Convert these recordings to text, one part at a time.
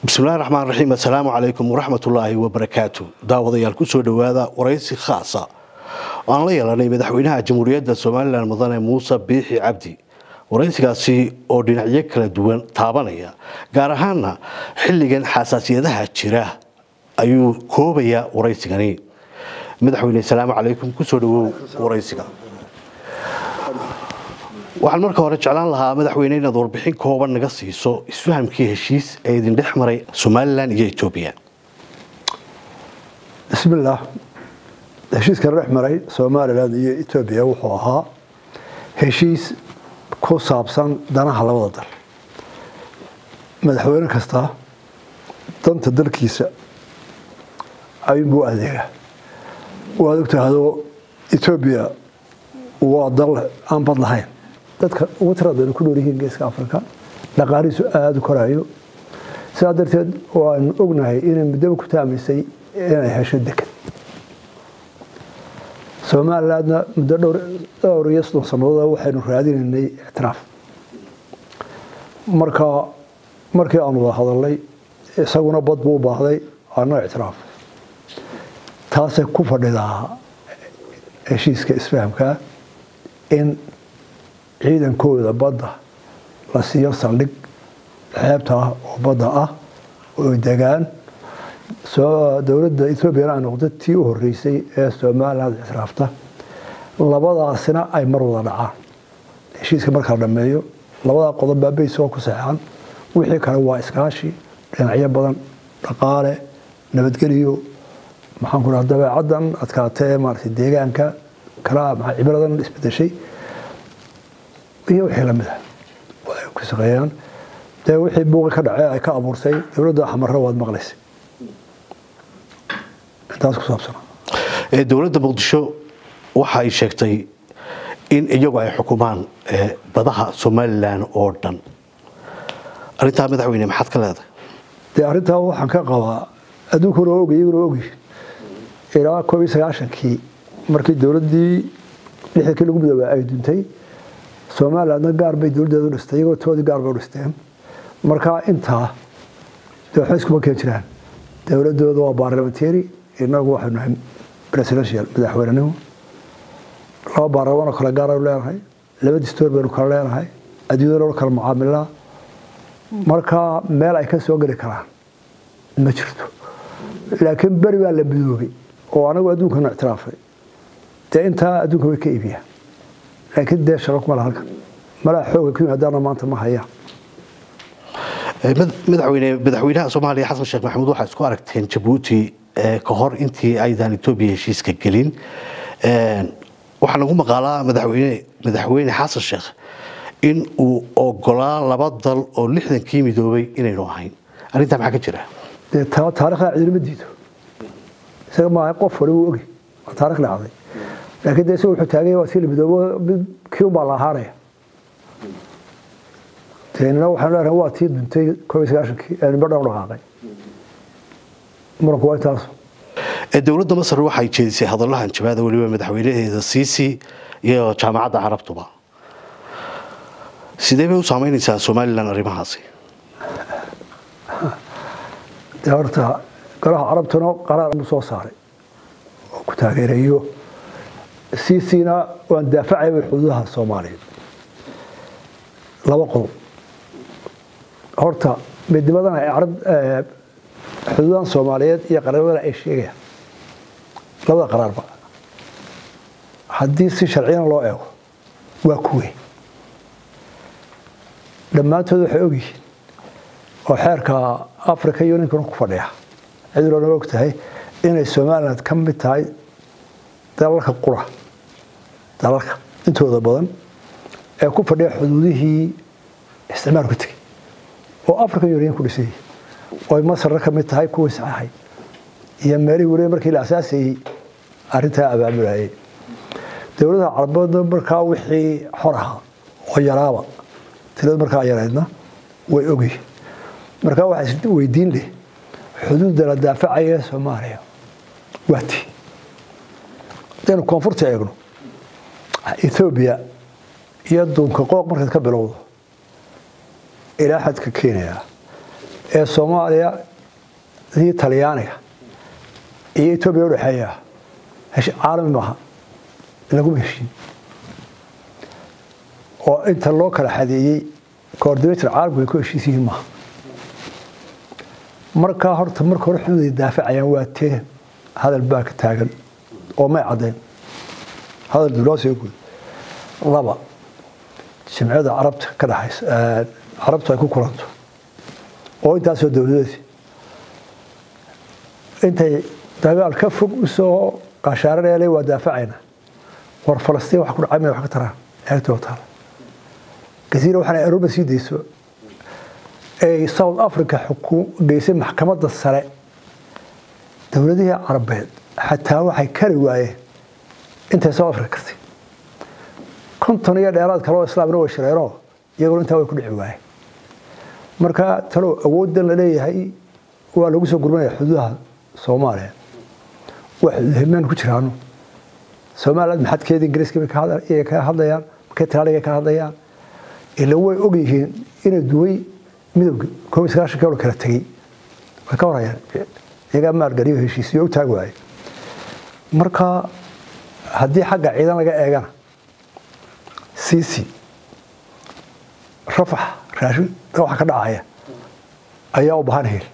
bismillahi raxmaan raxiim assalaamu calaykum waraxmatullaahi wabarakaatu daawadayaal kusoo dhowaada waraysi khaasa oo aan la yeelanay madaxweynaha jamhuuriyadda somalilan mudane muuse biixi cabdi waraysigaasi oo dhinacyo kala duwan taabanaya gaar ahaana xilligan xasaasiyadaha jira ayuu koobayaa waraysigani madaxweyne asalaamu calaykum kusoo dhawow waraysiga waxaan marka hore jeclaan lahaa madaxweyne inaad warbixin kooban naga siiso isfahamkii heshiis ee idin dhex maray somalilan iyo etoobiya bismillaah heshiiskana dhex maray somalilan iyo etoobiya wuxuu ahaa heshiis ku saabsan danaha labada dal madaxweyne kasta danta dalkiisa ayuunbuu adeegaa waad ogtahdo etoobiya waa dal aan bad lahayn dadka ugu tiradeenu ku nool yihiin geeska africa dhaqaalihiisu aada u korayo sidaa darteed waanu ognahay inay muddaba ku taamaysay inay hesho deked somalilandna muddo dhowr iyo soddon sannadood waxaynu raadinaynay ictiraaf marka markii aanu wada hadalnay isaguna bad buu u baahday ana ictiraaf taasay ku fadhidaa heshiiska isfahamkaa in ciidankooda badda la siiyo saldhig xeebta ah oo badda ah oo degaan dowladda etoobiyana ay noqdo tii u horeysay ee somaliland ictiraafta labadaasina ay mar wada dhacaan heshiiska marka la dhameeyo labadaa qodob baa beys oo ku saxeexan wixii kale waa iskaashi dhinacyo badan dhaqaale nabadgeliyo maxaan ku dhaha dabeecaddan adkaatee maaragtay deegaanka kala cibradan isbedeshay iyo wixii lamid ah ay ku shaqeeyaan dee wixii buuqi ka dhacee ay ka abuurtay dowladda xamarro waad maqlaysay intaas ku saabsan dowladda muqdisho waxa ay sheegtay in iyagu ay xukumaan badaha somalilan oo dhan arrintaa madaxweyne maxaad ka leedahay dee arrintaa waxaan ka qabaa adduunkuna ogy iyaguna ogy ilaa koob iyo sagaashankii markii dowladdii lixdankii lagu midoobay ay duntay somalilandna gaar bay dowladdeedu dhistay iyagoo toodii gaar bay u dhisteen marka intaa dee waxba iskuma keen jiraan dowladdooda waa baarlamentary inagu waxaynu nahay presidential madaxweynenimo laba baarlamaan oo kale gaar aynu leenahay laba distoor baynu kala leenahay adduunyada loo kala mucaamilaa marka meel ay ka soo geli karaan ma jirto laakiin beri baa la midoobay oo anagu adduunkana ictiraafay dee intaa adduunka way ka iibiyaan laakiin dee shaqo kuma laha halkan malaa xooga ku yimaadaana maanta ma hayaan madaxweyne madaxweynaha soomaaliya xasan sheekh maxamuud waxaa isku aragteen jabuuti ka hor intii aydan etoobiya heshiiska gelin waxaa lagu maqaalaa madaxweyne madaxweyne xasan sheekh in uu ogolaa laba dal oo lixdankii midoobay inaynu ahayn arrintaa maxaa ka jira dee taarikhdaa cidinama diido isaga maaha qof wali wuu ogi waa taarikh dhacday laakiin de isaga wuxuu taaganya waa sii la midoobo mid kii un baa la ahaanaya deenina waxaanu leenahay waa tii duntay koob iyo sagaashankii ee nimba dhan u dhaqaaqay muranku waa intaas dowladda masar waxay jeedisay hadallahan jabaada weliba madaxweynaheeda siisi iyo jaamacadda carabtuba sidee bay u saameynaysaa somalilan arrimahaasi dee horta golaha carabtuna qaraar buu soo saaray oo ku taageerayo siisina waan daafacaya way xuduudaha soomaaliya laba qodob horta midnimadan ay carab xuduudahan soomaaliyeed iyo qaraabadana ay sheegayaan labada qaraarba haddii si sharciyana loo eego waa kuwe dhammaantood waxay ogyihiin oo xeerka africa uninkuna ku fadhiya cidulona og tahay inay somaliland ka mid tahay dalalka qura dalalka intooda badan ee ku fadhiya xuduudihii isticmaalku tegey oo africa union ku dhisayay oy masarna ka mid tahay kuwii saxaxay iyo meelihii weliba markii la asaasayey arrintaa abaabulayay dowladaha carabeedna markaa wixii xor ahaa oo yaraaba tirada markaa yaraydna way ogyihiin markaa waxaa weydiin leh xuduudda la daafacaya ee soomaaliya waa tii hadaynu koonfurta eegno ethoobiya iyo duunka qooq markaad ka bilowdo ilaa xadka kenya ee soomaaliya iyo talyaaniga iyo etoobiya udhexeeya caalami maaha laguma heshin oo inta loo kala xadeeyey coordinator caalamku ay ku heshiis yihiin maaha markaa horta marka hore xuduuday daafacayaan waa tee hadal baa ka taagan oo may caddayn hadal duloosee guud laba jimciyada carabta ka dhaxaysa carabtu ay ku kulanto oo intaasoo dowladeed intay dagaal ka fog usoo qashaaranayale waa daafacayna war falastiin wax ku dhacay may wax ka taraan eegtoo taala gasiira waxaana aruba sii dayso ay south africa geysay maxkamadda sare dowladihii carabeed xataa waxay kari waayeen intay south africa kartay konton iyo dheeraad kaloo islaamna way shireenoo iyaguna intaa way ku dhici waayeen marka talow awooddan la leeyahay waa lagu soo gurmanaya xuduudaha soomaaliya waa xuduudhimeen ku jiraano somaliland maxadkeeda ingiriiska bay ka hadlayaan markay talaaliga ka hadlayaan ila way og yihiin inay duway midowga koob iyo sagaashan kilo kala tegey way ka horayaan iyagaa maalgeliyo heshiisiyo u taagi waaye marka haddii xagga ciidan laga eegana cic rafax raashin waxa ka dhacaya ayaa u bahan hel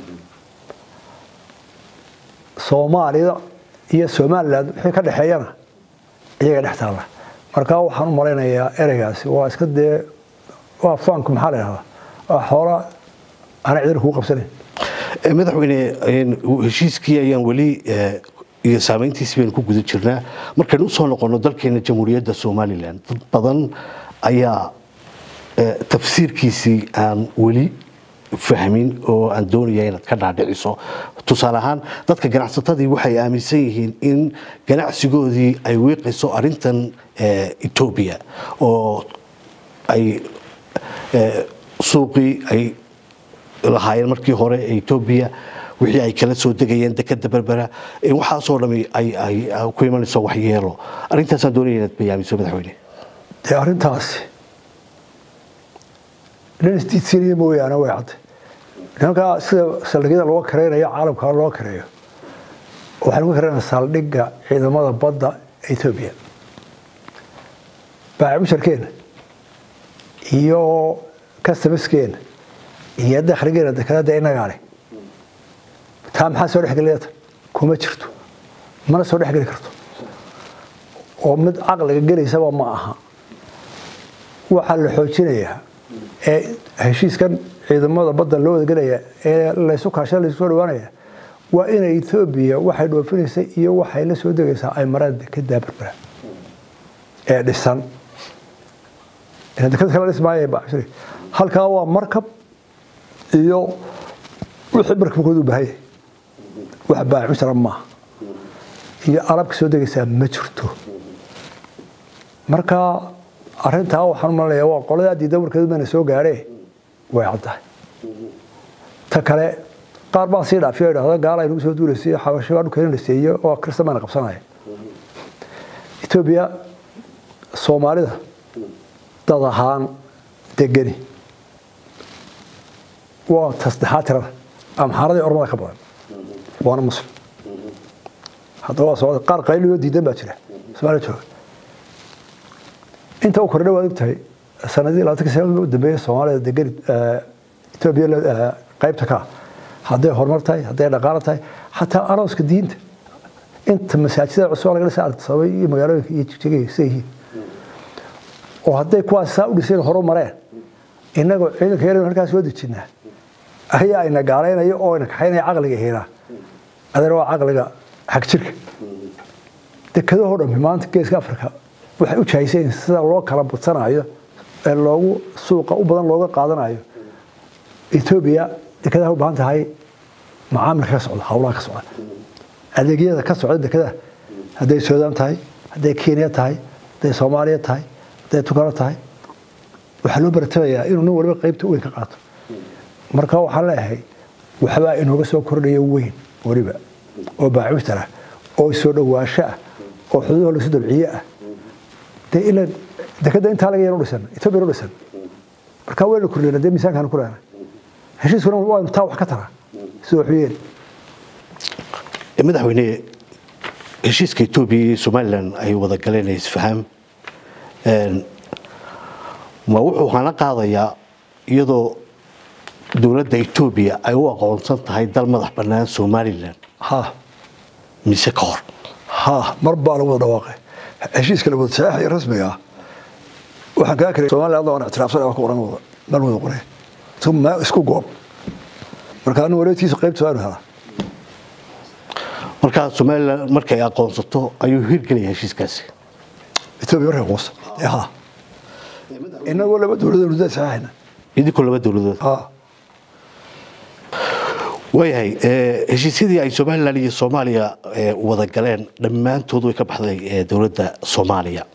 soomaalida iyo somaliland wixii ka dhexeeyana iyaga dhex taalla marka waxaan u malaynayaa ereygaasi waa iska dee waa faanku maxaa la yidhahdaa waa xoola ana ciidan kugu qabsanayn madaxweyne heshiiskii ayaan weli iyo saameyntiisi baynu ku guda jirnaa markaynu usoo noqono dalkeena jamhuuriyadda somalilan dad badan ayaa tafsiirkiisii aan weli fahmin oo aan doonaya inaad ka dhaadhiciso tusaale ahaan dadka ganacsatadii waxay aaminsan yihiin in ganacsigoodii ay wiiqayso arintan etoobiya oo ay suuqii ay lahaayeen markii hore ee etoobiya wixii ay kala soo degayeen dekada berbera waxaasoo dhami ay ku imanayso waxyeelo arrintaasaan doonaya inaad bayaamiso madaxweyne dee arrintaasi nin isdiidsiinaya mooyaane way cadday nimankaa sida saldhigyada loo kareynayo caalamka loo kareeyo waxaan uga kareynaa saldhigga ciidamada badda etoobiya baacimusharkeena iyo customaskeena iyo dakhligeena dekanada inagaa leh taa maxaa soo dhexgeliyata kuma jirto mana soo dhexgeli karto oo mid caqliga gelaysaba ma aha waxaa la xoojinayaa ee heshiiskan ciidamada badda loo wadagelaya ee laysu kaasha laysu soo dhawaanaya waa inay etoobiya waxay dhoofinaysa iyo waxay la soo degaysaa ay maraan dekedaa berbera ee dhisan deked kala dhismaaya bacshiri halkaa waa markab iyo wixii markabkooda u baahanya wax baacu jira maaha iyo alabka soo degaysaa ma jirto marka arintaa waxaan u malanayaa waa qoladaa diida warkeedu mayna soo gaadhee way caddahay ta kale qaar baa sii dhaafiyo idhahda gaala ay nagu soo duulaysay xabasho baa dhulkeena dhiseeyo oo kirista mayna qabsanaya etoobiya soomaalida dad ahaan degani waa tasdexaad tirada amxaaradii ormada ka badan waana muslim haddaba waa socda qaar qayliyo diidan baa jira soomaaliya jooga inta u kordha waad ogtahay sanadii labaatanka sana u dambeeyay soomaalida degan etoobiya qaybta ka hadday horumar tahay hadday dhaqaalo tahay xataa arooska diinta inta masaajidada cusub laga dhisa sabay iyo magaalooyinka iyo jigjigay sida yihiin oo hadday kuwaas saa u dhiseen horu mareen innagoo ciidanka yar halkaas soo dejinaa ayaa ayna gaalaynaya oo ayna kaxaynaya caqliga hiinaa adana waa caqliga xag jirka dekadahoo dhammi maanta geeska afrika waxay u jahayseen sida loo kala badsanayo ee loogu suuqa u badan looga qaadanayo etoobiya dekadaha u baahan tahay macaamilka ka socda howlaha ka socda adeegyada ka socda dekadaha hadday suudaan tahay hadday kenya tahay hadday soomaaliya tahay hadday tugano tahay waxaa loo baratabayaa inuu nin waliba qaybta weyn ka qaato marka waxaan leeyahay waxbaa inooga soo kordhaya weyn weliba oo baacuutar ah oo soo dhowaansho ah oo xuduudaha lasu dabciye ah dee ilan dekada intaa laga yar u dhisan etoobiya u dhisan marka wayna kordhiyna dee miisaankaan ku lehna heshiiskuna waa taa wax ka tara sida wuxuu yeeli madaxweyne heshiiska etoobiya iyo somalilan ay wada galeen isfaham ma wuxuu hana qaadayaa iyadoo dowladda etoobiya ay u aqoonsan tahay dal madax bannaan somalilan ha mise ka hor ha mar baa lagu wada dhawaaqay heshiiska la wada saxiixaya rasmiga ah waxaan kaa karay somaliland hadda waan ictiraafsan waa ku oran wada mal wada qoray ma isku goob marka anu wareedkiisa qaybta waanu helaa markaa somalilan markay aqoonsato ayuu hirgelaya heshiiskaasi etoobiya markay qoonsa ha inagoo laba dowladood wada saxiixayna idinkoo laba dowladood ha waayahay heshiisyadii ay somalilan iyo soomaaliya wada galeen dhammaantood way ka baxday dowladda soomaaliya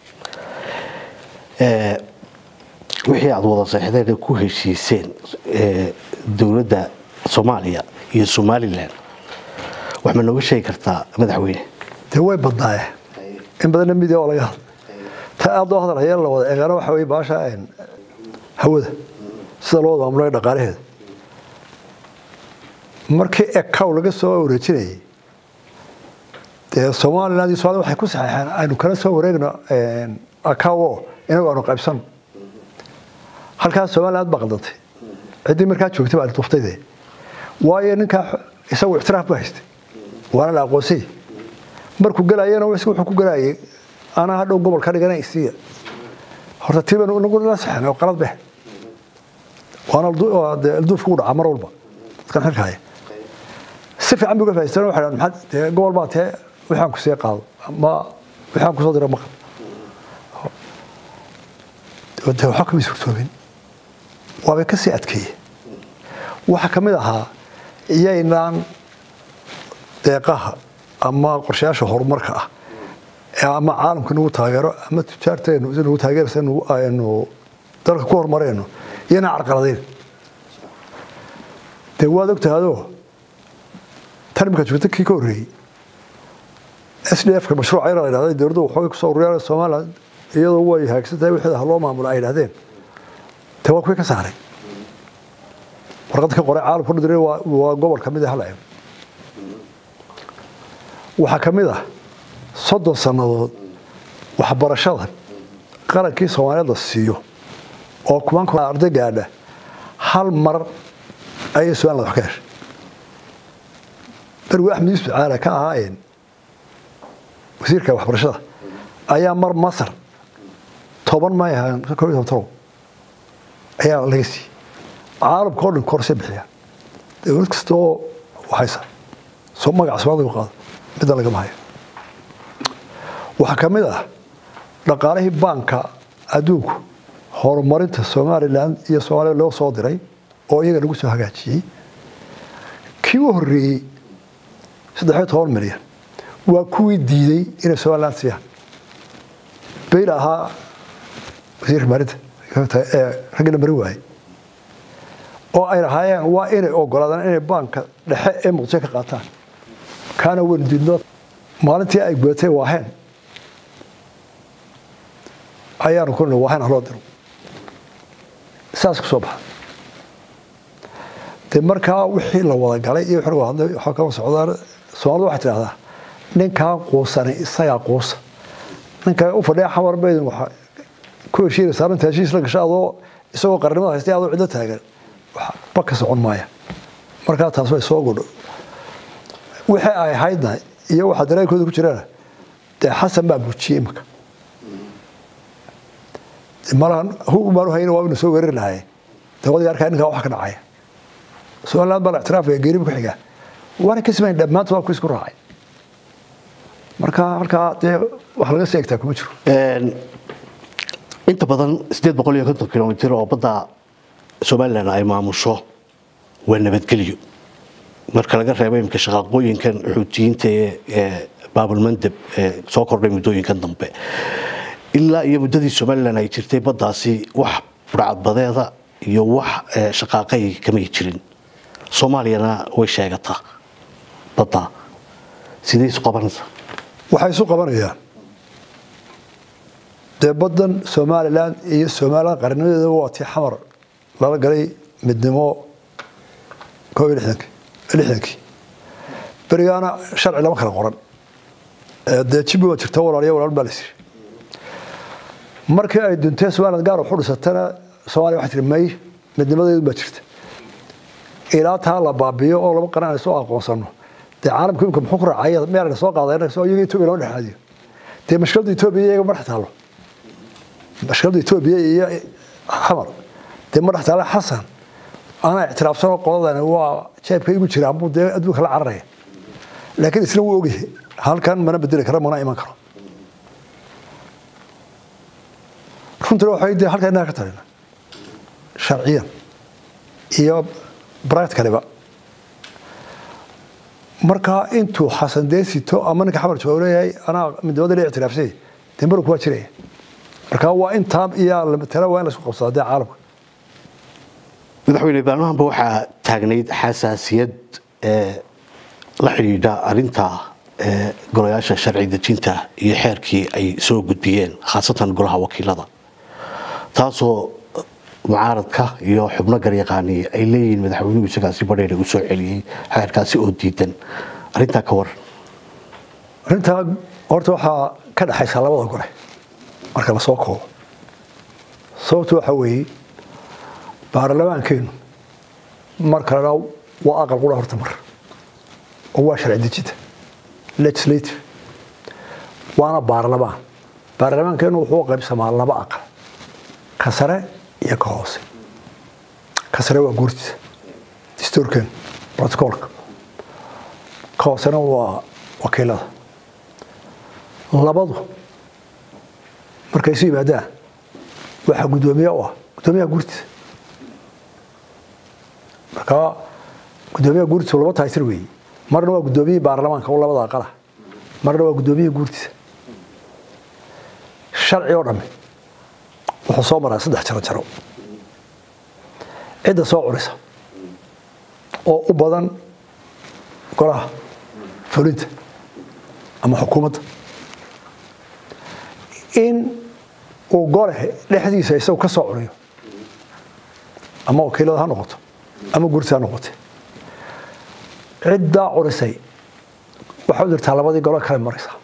wixii aada wada seexdeen ku heshiiseen dowladda soomaaliya iyo somalilan wax ma nooga sheegi kartaa madaxweyne dee way badnaaye in badanna midia oo laga hadlay ta aada loo hadalhaya la wada eegana waxa weye baasha hawada sida loo wada maamulaya dhaqaalaheeda markii ekaw laga soo wareejinayay dee somaliland iyo somalia waxay ku saxeexeen aynu kala soo wareegno akaw oo inagu aanu qaybsano halkaas somaliland baa qaldantay ciddii markaa joogtay baa duftayde waayo ninkaa isagu ictiraaf bu haystay waana la aqoonsay markuu galayana wuxuu ku galayay anaa hadhow gobol ka dhigana isiya horta tii baynu inagu la saxeen oo qalad beh waana alduufka u dhacaa mar walba dadkan xilka haya si fiican bay uga faa'iideysteen waxay dhahaan maxaad dee gobol baa tee waxaan ku sii qaado ama waxaan kusoo dira maqal dee waxba kama suurtoobin waabay ka sii adkeeye waxaa ka mid ahaa iyaynaan deeqaha ama qorshayaasha horumarka ah ama caalamka nagu taageero ama tujaarteenu nagu taageersa aynu dalka ku horumarayno iyanaan carqaladayn dee waad ogtahaadoo tan imika joogta kii ka horreeyey s d f-ka mashruuca yar la yidhahday dowladdu waxoogay kusoo ururiyaan somaliland iyadoo way hagaagsan tahay wixii ha loo maamulo ay yidhahdeen dee waa kuwii ka saaray warqad ka qoray caalamku dhudire waa gobol ka mid ah hal eego waxaa ka mid ah soddon sannadood waxbarashada qarankii soomaaliyeed la siiyo oo kumanka arday gaadha hal mar ayay somaliland wax ka heshay berigu axmed yuusuf caala ka ahaayeen wasiirka waxbarashada ayaa mar masar toban may ahaan koo iyo toban torow ayaa laga siiyey caalamka oo dhan korse bixiya dowlad kasta oo waxaysa soo magaca soomaalida qaado midna lagama hayo waxaa ka mid ah dhaqaalihii baanka adduunku horumarinta somalilan iyo soomaaliya loo soo diray oo iyaga lagu soo hagaajiyey kii u horreeyey saddexiyo toban milyan waa kuwii diiday inay somaliland siiyaan bayla ahaa wasiirka maalinta ee raggii la marin waayey oo ay lahaayeen waa inay ogolaadaan inay baanka dhexe ee muqdisho ka qaataan kaana waynu diidno maalintii ay gudatay waaheen ayaanu ku waaheen haloo diro saas ku soo baxa dee markaa wixii la wada galay iyo wixii lagu hadlay waxaa kama socdaan soomaalida waxay tidhahdaa ninkaa quusanay isagaa quusa ninka u fadhiya xamar baydin waxa ku heshiinaysaa arrinta heshiis la gasha adoo isagoo qarnimada haystay adoo cidlo taagan waxba ka socon maaya markaa taas way soo godho wixii ay ahaydna iyo waxa dareenkooda ku jirana dee xasan baa bujiyey imika malahan hugumaan u hayna waa inu soo weerari lahaye dee wadiga arkaa ninkaa wax ka dhacaya somaliland baa la ictiraafaya geeriba ku xigaa waana ka simayn dhammaantood waa ku isku raacay marka halkaa dee wax laga sii egtaa kuma jiro inta badan sideed boqol iyo konton kilomitir oo badda somalilan ay maamusho waa nabadgelyo marka laga reebo imika shaqaaqooyinkan xuutiyiinta ee baabulmandeb ee soo kordhay muddooyinkan dambe ilaa iyo muddadii somalilan ay jirtay baddaasi wax burcadbadeeda iyo wax shaqaaqay kamay jirin soomaaliyana way sheegataa badda sidee isu qabanaysa waxay isu qabanayaan dee baddan somalilan iyo somalilan qarnimadeeda waa tii xamar lala galay midnimo koob iyo lixdankii lixdankii berigaana sharci lama kala qoran dee jibi waa jirta walaaliya walaal baa la siri markii ay duntee somaliland gaar waxu dhisatana soomaaliya waxay tiri may midnimadeedu baa jirta ilaa taa la baabiyo oo laba qaran ay soo aqoonsano dee caalamka imika muxuu ku raacaya meel soo qaadayna soo iyaga etoobiya loo dhexaadiyo dee mashkilada etoobiya iyaga ma dhex taalo mashkilada etoobiya iyo xamar dee ma dhex taalo xasan anaa ictiraafsanoo qoladani waa jeebka igu jira ambuu dee adduunka la cararaya laakiin isna wuu ogyahay halkan mana bedeli karo mana iman karo runtina waxay dee halkaa innaga ka talina sharciyan iyo bright kaliba marka intuu xasan dee sito ama ninka xamar jooga leeyahay anaa midnimada la ictiraafsay dee marku waa jiraya marka waa intaa iyo lamatala waa in laisku qabsadaa dee caalamka madaxweyne baarlamaanba waxaa taagnayd xasaasiyad la xidhiidha arinta golayaasha sharci dejinta iyo xeerkii ay soo gudbiyeen khaasatan golaha wakiilada taasoo mucaaradka iyo xubno garyaqaani ay leeyihiin madaxweynuhu isagaasi badheer u soo celiyey xeerkaasi oo diidan arintaa ka waran arrintaa horta waxaa ka dhexaysa labada gole marka lasoo koobo sababtu waxa weeye baarlamaankeenu mar kalena waa aqal qura horta mar oo waa sharci dejinta legislative waana baarlamaan baarlamaankeenu wuxuu qaybsamaa laba aqal ka sare iyo ka hoose ka sare waa guurtiisa dastuurkeenu protocolka ka hoosena waa wakiilada labadu markay isu yimaadaan waxaa guddoomiye u ah guddoomiyaha guurtiisa marka guddoomiyaha guurtiisa laba taytir weeye marna waa guddoomiyihii baarlamaanka oo labada aqalah marna waa guddoomiyihii guurtiisa sharci oo dhamme wuxuu soo maraa saddex jaro jaro cidda soo curisa oo u badan golaha fulinta ama xukuumadda in uu gole dhexdiisa isagu ka soo curiyo ama wakiilada ha noqoto ama guurtiisa ha noqote ciddaa curisay waxay u dirtaa labadii golo kale maraysaa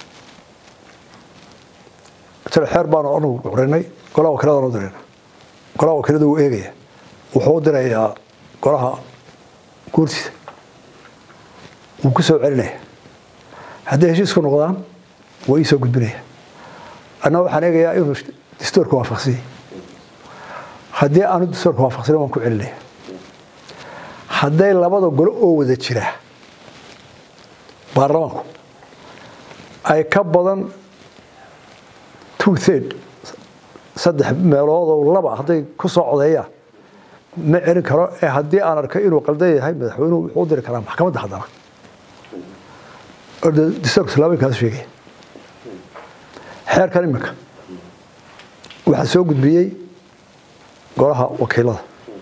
jiro xeer baanu anagu curinay golaha wakiiladaan u dirayna golaha wakiilada wuu eegaya wuxuu u dirayaa golaha guurtiisa wuu ku soo celinaya hadday heshiisku noqdaan waa ii soo gudbinaya anna waxaan eegayaa inuu dastuurka waafaqsanyay haddii aanu dastuurka waafaqsanin waan ku celinaya hadday labada golo oo wada jira baarlamaanku ay ka badan two third saddex meelood oo laba hadday ku soo codeeyaan ma celin karo ee haddii aan arkay inuu qaldan yahay madaxweynuhu wuxuu u diri karaa maxkamadda haddana dastuurka islaamikaas sheegaya xeerkan iminka waxaa soo gudbiyey golaha wakiilada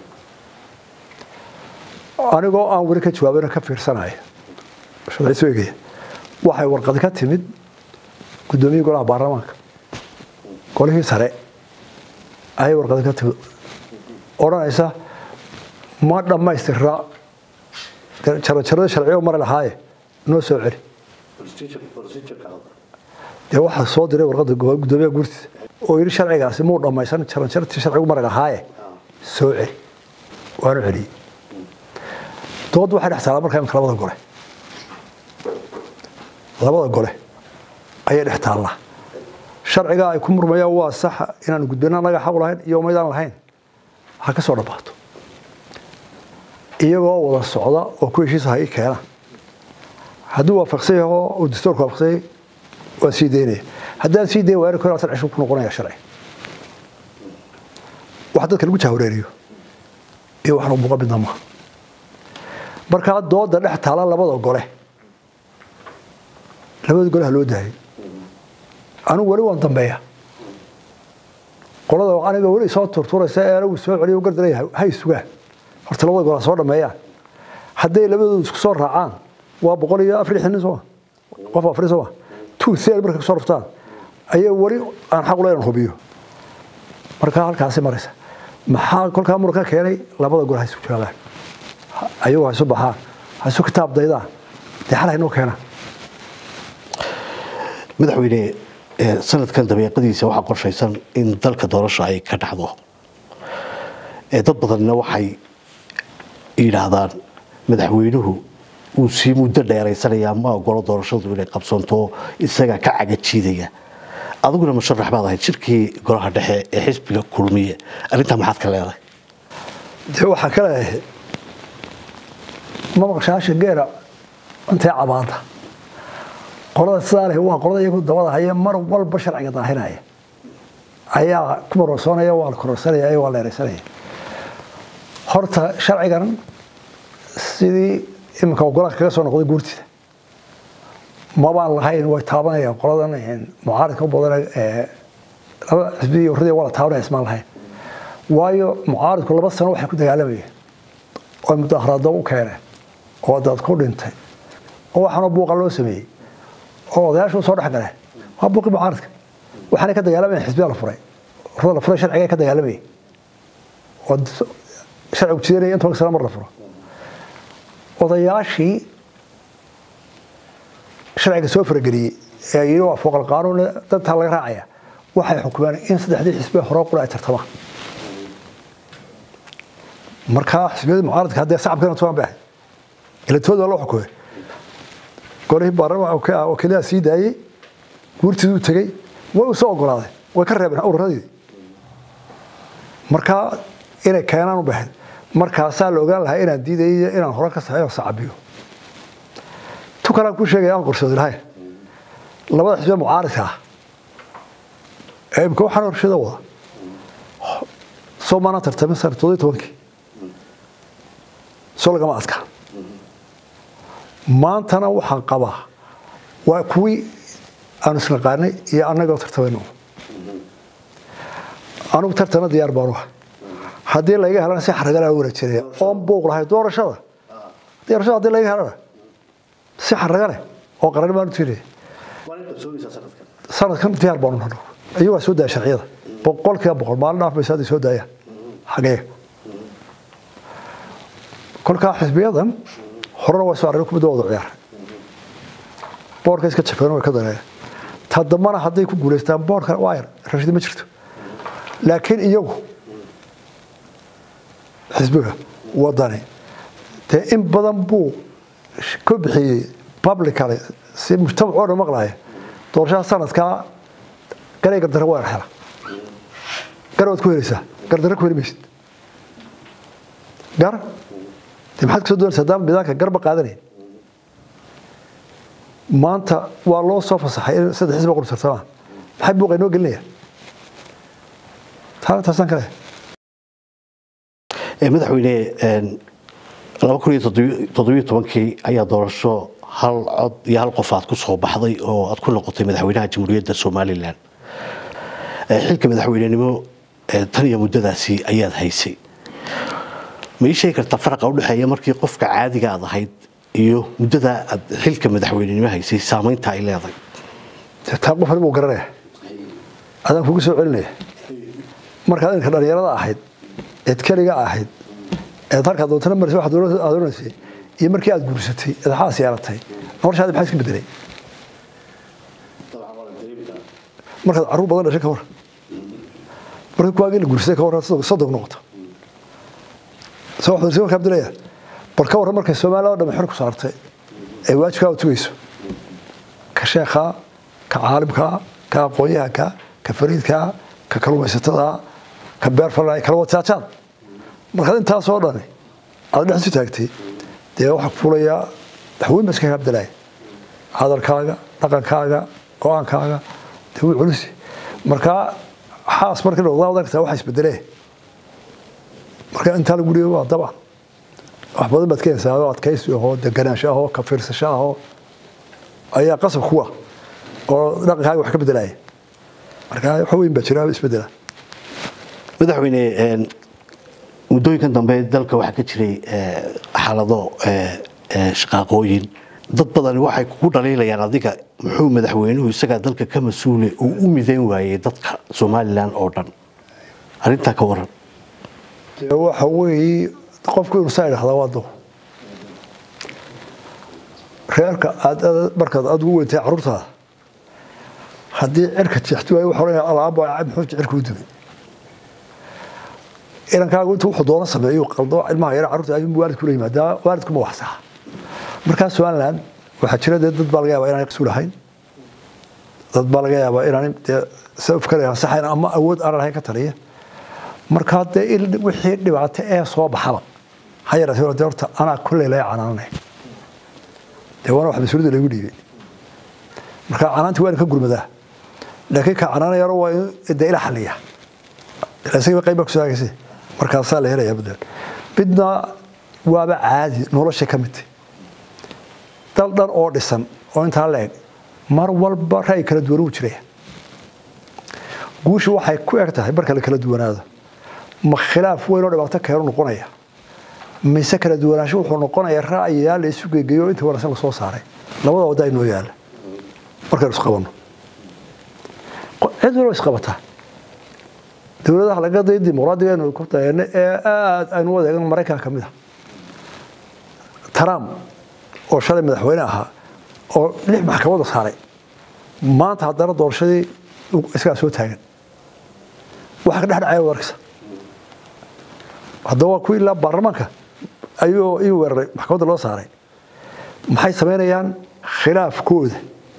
anigoo aan weli ka jawaabana ka fiirsanaya sharciisu eegaya waxay warqadi ka timid guddoomiyihii golaha baarlamaanka golihii sare ayay warqadi ka timid odhanaysa ma dhammaystira jarajarada sharciyo mari lahaaye noo soo celi dee waxaa soo diray warqadda guddoomiyaha guurtiisa oo yidhi sharcigaasi muu dhammaysan jaranjartii sharcigu mari lahaaye soo celi waanu celiyey dood waxay dhex taalaa markaa imika labada gole labada gole ayay dhex taallaa sharcigaa ay ku murmayaan waa saxa inaanu gudbina naga xaq lahayn iyo umaydaan lahayn ha ka soo dhammaato iyagoo wada socda oo ku heshiisa ha ii keena hadduu waafaqsan yaho uu dastuurka waafaqsan yahay waan sii daynaya haddaan sii dayn waari kor atan cisho ku noqonaya sharci wax dadka lagu jahwareeriyo iyo waxna muuqa midna maaha markaa dooda dhex taala labada gole labada gole ha loo daayay anigu weli waan dambeeya qolada aniga weli soo turturaysa ee anigu soo celiyo gardaraya hay sugaan horta labada gole ha soo dhameeyaan hadday labadoodu isku soo raacaan waa boqol iyo afar lixdan nin sooma qof afar sooma two third markay kusoo raftaan ayaa weli aan xaq uleyn hubiyo markaa halkaasi maraysa maxaa kolkaa muranka keenay labada gole ha isku joogaan ayagu ha isu baxaan ha isu kitaab daydaan dee xal haynoo keenaan madaxweyne sanadkan dabeeqadiisa waxaa qorshaysan in dalka doorasho ay ka dhacdo dad badanna waxay yidhaahdaan madaxweynuhu uu sii muddo dheeraysanaya ma ogolo doorashadu inay qabsanto isaga ka cagajiidaya adiguna musharax baad ahayd shirkii golaha dhexe ee xisbiga kulmiye arrintaa maxaad ka leedahay dee waxaa ka leeyahay ma maqshaasha geela intay cabaada qolada sidaa leh waa qolada iyagu dabada haya mar walba sharciga daahinaya ayaa ku marorsoonaya waa la kororsanaya waa la ereysanaya horta sharcigan sidii iminka ogolaanka kaga soo noqday guurtida mabaan lahayn way taabanayaan qoladan mucaaridka u badan ee laba xisbidii urradii waa la taabanaya ismaan lahayn waayo mucaaridku laba sano waxay ku dagaalamayeen oo mudaharaado u keeneen oo dad ku dhintay oo waxaanoo buuqa loo sameeyey oo odayaashu soo dhex galeen waa buuqii mucaaridka waxaanay ka dagaalamayeen xisbiya la furay urrada la furay sharciga ka dagaalamayay oo sharcigu jidanaya in toban sano mar la furo odayaashii sharciga soo farageliyey ee yidhi waa fooqal qaanuun dantaa laga raacaya waxay xukumeen in saddexdii xisbiya hore qura ay tartamaan markaa xisbiyadii mucaaradka haddee sacabkana tuban bay ahayd ilatood waa loo xukumay golihii baarlamaanka wakiilaha sii daayey guurtiiduu tegey way u soo ogolaadeen way ka reebeen ururadii markaa inay keenaan u bahayd markaasaa la ogaan lahaa inaan diidayo inaan hore ka saxeeyo sacabiyo tu kalaan kuu sheegaya aan qorsooday lahayn labada xisbiya mucaaridka ah ee imika waxaan horshada wada soo maanaan tartamin sana toddobiyo tobankii soo lagama adkaa maantana waxaan qabaa waa kuwii aanu isnaqaanay iyo annagoo tartamayno anugu tartana diyaar baanu ah haddii layga helana si xaragala wara jiraya oon buuq lahay doorashada doorashada haddii layga helana si xaraga leh oo qaran baanu tiraya sanadkan diyaar baanu nahay iyagaa soo daaya sharciyada boqol kiiba boqol maalin dhaaf baysa hadday soo daayaan xagee kolkaa xisbiyadan horena waa soo arrin kubadda wada ciyaar boorka iska jafeen way ka dareeyeen ta dambana hadday ku guulaystaan boorka waa yar rashidi ma jirto laakiin iyagu xisbiga wadani dee in badan buu ka bixiyey publicale si mujtamac oo dhan maqlaaya doorashada sanadkaa garay gardaro waa hela gar waad ku helaysaa gardaro ku heli maysid gar dee maxaad kasoo doonaysaa haddaan midaanka garba qaadanayn maanta waa loo soo fasaxay in saddex xisba qur tartamaan maxay buuqa inoo gelinayaan taana taasaan kale madaxweyne laba kun iyo toddobiyo tobankii ayaa doorasho hal cod iyo hal qof aad ku soo baxday oo aad ku noqotay madaxweynaha jamhuuriyadda somalilan xilka madaxweynenimo tan iyo muddadaasi ayaad haysay ma ii sheegi kartaa faraqa udhexeeya markii qofka caadiga aad ahayd iyo muddada aad xilka madaxweynenimo haysay saamaynta ay leedahay taa qof buu garanaya adaan kugu soo celinaya markaad inka dhalinyarada ahayd eed keliga ahayd eed halkaa doontana marsa waxaad doonaysay iyo markii aad guursatay eed xaas yeelatay noloshaadi maxaa iska bedelay markaad carruur badan dhashay ka war markii kuwaagii la guursaday ka warran sodog noqoto soo waxbarsi markaa abdilaya bal ka warran markay soomaaliya oo dhan xor ku saartay ay waajibkaa u tugayso ka sheekhaa ka caalimkaa ka aqoonyahanka ka fariidkaa ka kalluumaysatada ka beer falay kala wataajaad markaad intaasoo dhani aad dhex isu taagtay dee waxaa ku fulayaa waxweyn baa iska kaa abdalaya hadalkaaga dhaqankaaga go-aankaaga dee wuu culusi markaa xaas markii noqdaa wadan kartaa waxa isbedelee marka intaa lagu dhiibo waa dabcan wax badan baad keenaysaa oo adkaysi ahoo deganaansho ahoo ka fiirsasho ahoo ayaa qasab kuwa oo dhaqankaaga wax ka bedelaya marka wax weyn baa jira isbedela madaxweyne muddooyinkan dambe dalka waxaa ka jiray xaalado shaqaaqooyin dad badan waxay kugu dhaliilayaan adiga muxuu madaxweynuhu isagaa dalka ka mas-uule uu u midayn waayey dadka somalilan oo dhan arrintaa ka waran waxa weeye qofku inuu saa idhahdaa waa dow reerka aad markaad aad ugu weyntay carruurtaada haddii cirka jeexti waayo wuxuu leeyahay alaaba muxuu cirka u dumay inankaagu intuu wuxuu doono sameeyo qaldo ilmaha yara carruurta ayuu waalidku la yimaadaa waalidku ma wax saxa markaa somaliland waxaa jira dee dad baa laga yaabaa inaan isu lahayn dad baa laga yaabaa inaan dee sabab kale ansaxayn ama awood aan lahayn ka taliya markaa dee in wixii dhibaato ee soo baxaba ha yaraatee dee horta anaa kolley laga canaananay dee waana wax mas-uuliyadda laygu dhiibay marka canaanti waa in ka gurmadaa laakiin ka canaanayaro waa in dee ila xaliya isaga qayb baa kusoo hagaysa markaasaa la helayaa buntland midna waaba caadi nolosha ka midtay dal dhan oo dhisan oo intaa la eg mar walba ra'yi kala duwan uu jiraya guushu waxay ku eg tahay marka la kala duwanaado ma khilaaf weyn oo dhibaato keenu noqonaya mise kala duwanaansho wuxuu noqonaya ra'yiyaa la isu geegeeyo inta wanaagsan la soo saaray labada wadda inoo yaala markaynu isqabanno cid walba isqabataa dowladaha laga day dimuqraadiga aynu ku dayano ee aada aynu u adeegan maraykanka ka mid a trump oo shalay madaxweyne ahaa oo lix maxkamada saaray maanta haddana doorashadii isagaa soo taagan waxa ka dhex dhacaya wadarkisa haddaba waa kuwii ilaa baarlamaanka ayuu ii weeraray maxkamadda loo saaray maxay samaynayaan khilaafkooda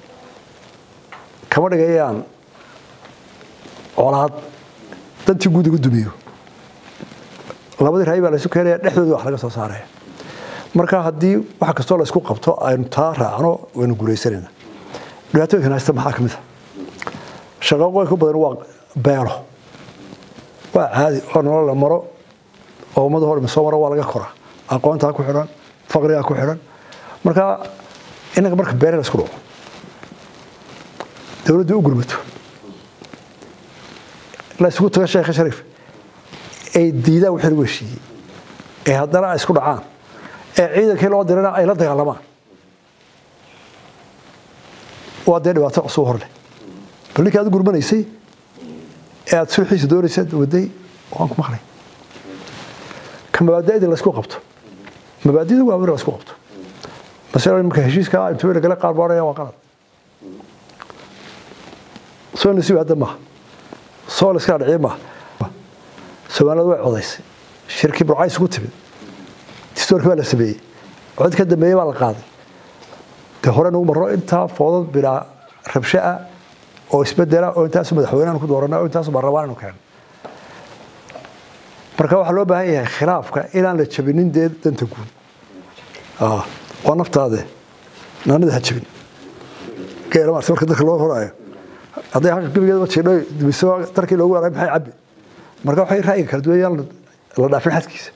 kama dhigayaan colaad dantii guud igu dumiyo labadii raay baa laysu keenaya dhexdooda wax laga soo saaraya marka haddii wax kastoo laysku qabto aynu taa raacno waynu guulaysanayna dhibaatooyinkan haysta maxaa ka mid a shaqaqooyinka badan waa beelo waa caadi oo nolol la maro oo ummada hor soo maro waa laga koraa aqoontaa ku xidhan faqrigaa ku xidhan marka innaga marka beere laysku dhaco dowladdu u gurmato la isugu tago sheekha shariif ay diidaan wixii lagu heshiiyey ee haddana ay isku dhacaan ee ciidankii loo dirana ay la dagaalamaan waa dee dhibaato cusub hor leh bal ninkii aad u gurmanaysay ee aad sulxiisa doonaysad waday waan ku maqlay ka mabaada'dii laysku qabto mabaadida waa in laysku qabto masala marka heshiiska intuu lagala qaar baaraya waa qalad soo nasiib hadda maaha soo la iska dhiciye maaha soomaalida way codaysay shirkii burcays ugu timid distoorkii baa la sameeyey cod ka dambeeyey baa la qaaday dee hore nagu marro intaa foodad bilaa rabsho ah oo isbedela oo intaasu madaxweynehan ku doorana oo intaasu baarlamaan anu keenay marka waxaa loo baahan yahay khilaafka inaan la jabinin dee danta guud waa naftaade naanida ha jabin geela maarta marka dadka loo horaayo hadday halka gebigeedaba jiidho dumiso darkii loogu waray maxay cabbi marka waxay ra'yiga kala duwan yaan la dhaafin xadkiisa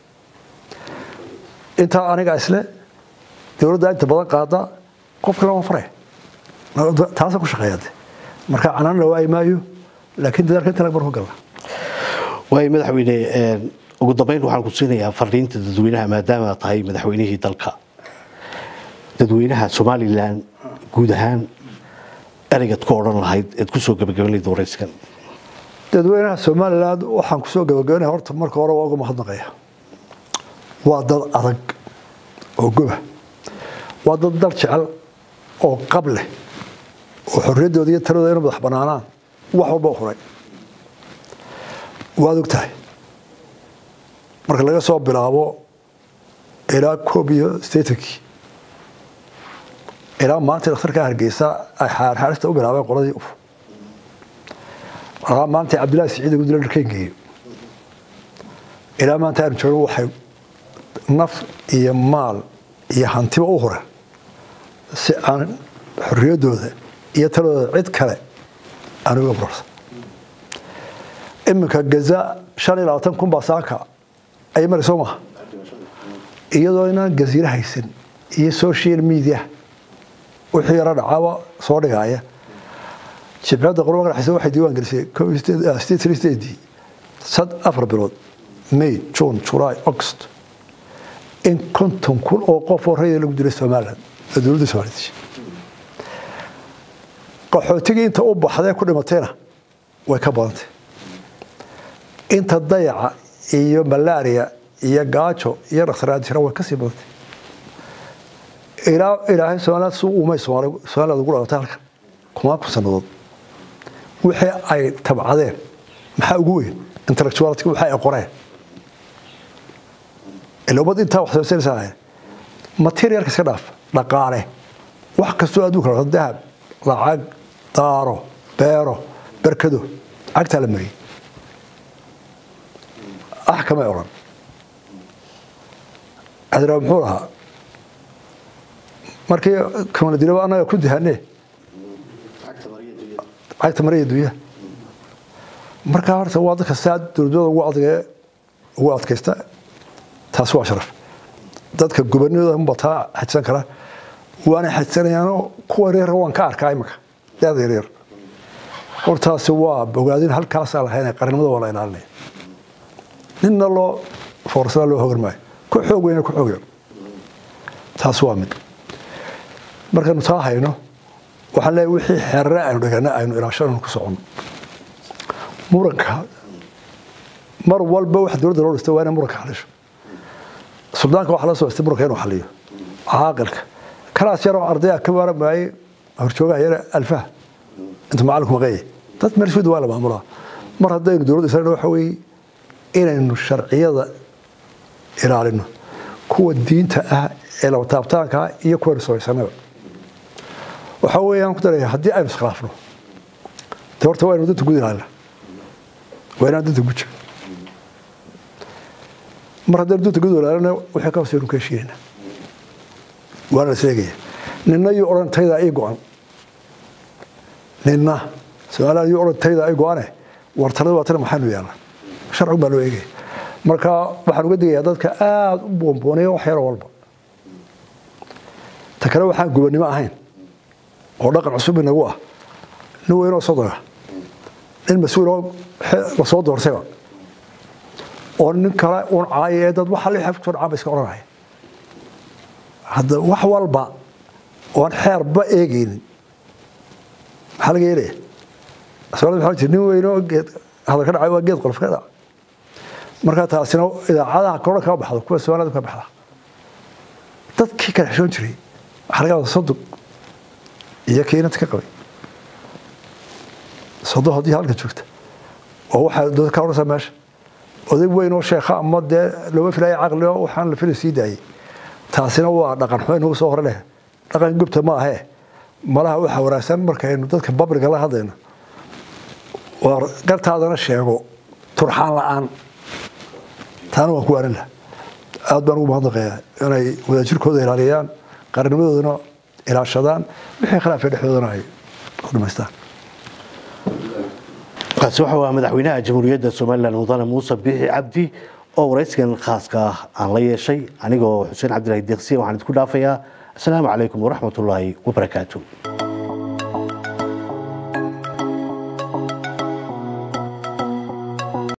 intaa aniga isle dowladda inta badan qaada qofka lama faray taasa ku shaqeeyaade marka canaan la waayi maayo laakiin dadaalka inta lagmar ku galna waay madaxweyne ugu dambeyn waxaan ku siinayaa fariinta dadweynaha maadaama tahay madaxweynihii dalka dadweynaha somalilan guud ahaan ereygaad ku odhan lahayd eed kusoo gabagabanlayd wareyskan dadweynaha somalilan waxaan kusoo gabagabanaya horta marka hore waa uga mahadnaqaya waa dad adag oo goba waa dad dal jecel oo qab leh oo xorriyaddooda iyo taladooda inu madax banaanaan wax walba huray waad og tahay marka laga soo bilaabo ilaa koob iyo sideetankii ilaa maalintii dhakhtarka hargeysa ay xaarxaarista u bilaabeen qoladii uf ilaa maalintii cabdillahi siciid ugu dila dharkeen geeyo ilaa maanta aanu joogno waxay naf iyo maal iyo hantiba u hureen si aan xorriyaddooda iyo taladooda cid kale aan uga burarsan iminka gaza shan iyo labaatan kun baa saaka ay mari soo maha iyadoo inaan gaziire haysan iyo social media wixii yaro dhacaaba soo dhigaaya jibcadda qorba dhexaysa waxay diiwaan gelisay sad afar bilood may june july august in konton kun oo qof oo rayida lagu dilay somaliland oo dowladda somaliya dishay qaxootigii inta u baxdee ku dhimatayna way ka badantay inta dayaca iyo malaria iyo gaajo iyo dhakhtaraadsira way kasii badantay ilaa ilaahay somaliland si uumay soomaali somaliland ugu dhalatay halkan kumaan kun sannadood wixii ay tabcadeen maxaa ugu weyn intellectuality waxa ay qoreen ila ummad intaa wax soosanaysaa materialka iska dhaaf dhaqaale wax kastoo adduunka lato dahab lacag daaro beero berkado cagtaa la mariyey ax kamay odhan adraa muxuu lahaa markii kamanadilaba annaga ku dahane cagta mariya dunya markaa horta waa dadka saa dowladooda ugu adgee ugu adkaysta taasi waa sharaf dadka gobonadooda bataa xajsan kara waana xajsanayaanoo kuwa reer waan ka arkaa iminka daada yaryar hortaasi waa bogaadin halkaasaa lahayn qarnimada waa la ilaalinaya ninna loo foorsada loo hogan maayo ku xoog weyna ku xoog yar taas waa mid markaynu taa hayno waxaan leeyahay wixii xeerare aynu dhigana aynu ilaashanayno ku socono muranka mar walba wax dowladda loo dhistay waa inay muranka xalisho suldaanka waxaa la soo histay muranka inuu xaliyo caaqilka kalaas yaroo ardaya ka maaramaayey horjoogaha yare alfaha inta macalinku maqeeye dad meelshood waa la maamulaa mar haddaynu dowladda israel waxa weeye inaynu sharciyada ilaalino kuwa diinta ah ee laba taabtaanka ah iyo kuwa risolaysanaba waxaa weeyaan ku daraya haddii aynu iskhilaafno de horta waa inu danta gud ilaalina waa inaan danta guja mar haddaynu danta gud ilaalina wixii ka hooseynu ka heshiinayna waana la sheegaya ninna yuu odhan taydaa ii go-an ninna su-aalaha yuu odhan taydaa ii go-ane wartanada waa tana maxaynu yeelna sharcigu baa loo eegaya marka waxaan uga digayaa dadka aada u boonboonaya wax yaro walba ta kale waxaan gubannimo ahayn oo dhaqan cusub inagu ah nin weynoo soddona nin mas-uuloo lasoo doortayba oo nin kale uun caaya ee dad waxa lixaf kusoo dhacaan ba iska odhanaya hadda wax walba oan xeerba eegaynin maxaa laga yeelaya soomaalida waxaa jira nin weynoo geed hadal ka dhacay waa geed qolof ka dhaca markaa taasina idaacadaha koran kama baxdo kuwa soomaalida ka baxda dadkii kala xishoon jiray waxaa laga wada sodog iyo kiinanta ka qabay sodo haddii halka joogta oo waxaa dad ka odhanaysaa meesha oday weyn oo sheekha ama dee looma filaya caqli oo waxaan la fili sii daayey taasina waa dhaqan xun nagu soo hore leh dhaqan gubta ma ahee malaha waxaa wanaagsan markaynu dadka babliga la hadlayno waa gartaadana sheego turxaan la-aan taana waan ku waanin laha aad baan ugu mahadnaqayaa inay wadaajirkooda ilaaliyaan qarnimadoodana ilaashadaan wixii khilaafee dhexdoodana ay ku dhamaystaan kaasi waxa waa madaxweynaha jamhuuriyadda somalilan mudane muuse biixi cabdi oo waraysigan khaaska ah aan la yeeshay anigoo xuseen cabdilaahi deeqsiya waxaan idinku dhaafayaa asalaamu calaykum waraxmatullaahi wabarakaatu